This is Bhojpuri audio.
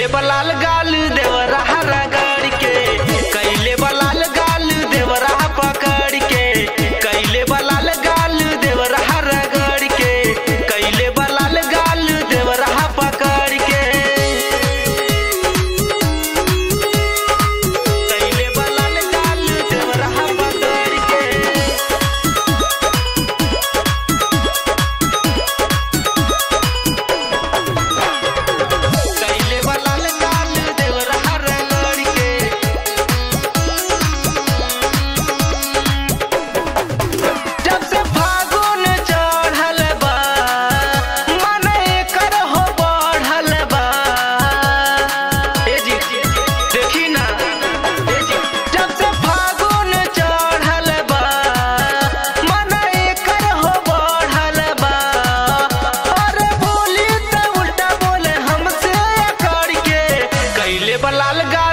कैले बलाल गाल देवरा रगड़ के कैले बलाल गाल देवरा पकड़ के कैले बलाल गाल देवरा रगड़ के कैले बलाल गाल देवरा पकड़ के कैले बलाल गाल देवरा पकड़ के कैले बलाल गाल देवरा रगड़ के जब से फागुन चढ़ल बा मन एकर हो बढ़ल बा ए जी देखी ना ए जी जब से फागुन चढ़ल बा मन एकर हो बढ़ल बा अरे बोली त उल्टा बोले हमसे अकड़ के कैले बलाल गा